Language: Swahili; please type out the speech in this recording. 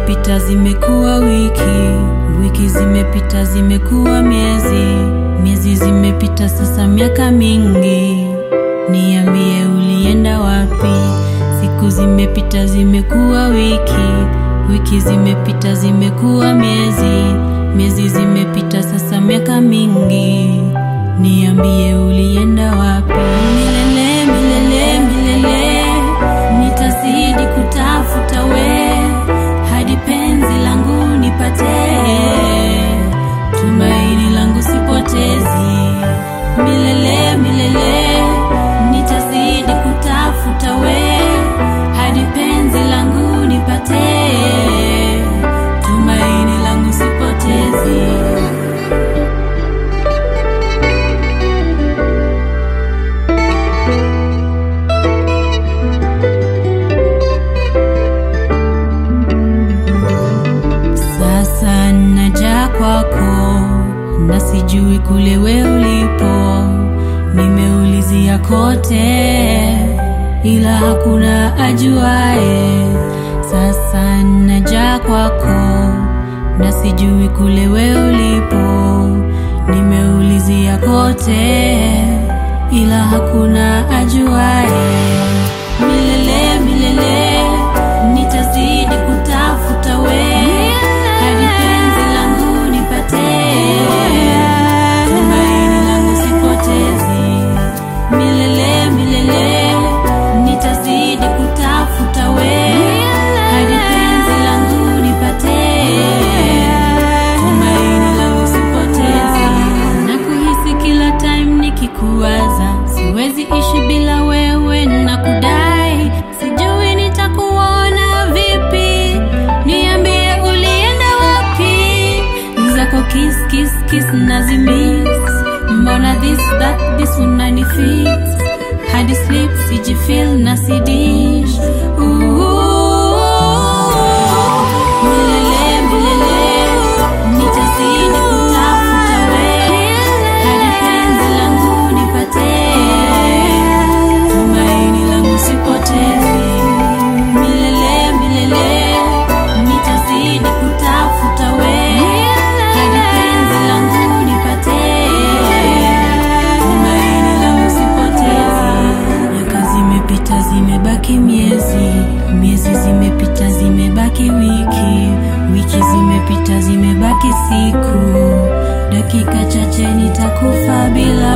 zimepita zimekuwa wiki, wiki zimepita zimekuwa miezi, miezi zimepita sasa miaka mingi. Niambie ulienda wapi? Siku zimepita zimekuwa wiki, wiki zimepita zimekuwa miezi, miezi zimepita sasa miaka mingi. Niambie ulienda wapi? Milele, milele, milele, nitazidi kutafuta we hadi penzi langu nipate, tumaini langu sipotezi. Milele, milele, nitazidi kutafuta we hadi penzi langu nipate, tumaini langu sipotezi. Sasa naja kwako na sijui kule we ulipo, nimeulizia kote ila hakuna ajuae. Sasa naja kwako na sijui kule we ulipo, nimeulizia kote ila hakuna ajuae. Milele milele nitazidi kutafuta we hadi penzi langu nipate, tumaini langu sipotezi. Milele milele nitazidi kutafuta we hadi penzi langu nipate, tumaini langu sipotezi. Na kuhisi kila time nikikuwaza, siwezi ishi bila wewe na kudai, sijui nitakuona vipi, niambie ulienda wapi, zako kiss kiss kiss nazimis, mbona this that this unanifit hadi sleep sijifeel na sidish Milele, milele, nitazidi kutafuta we hadi penzi langu nipate, tumaini langu sipotezi. Milele, milele, nitazidi kutafuta we hadi penzi langu nipate, tumaini langu sipotezi. Miaka zimepita zimebaki miezi, miezi zimepita zimebaki wiki, wiki zimepita zimebaki siku, dakika chache nitakufa bila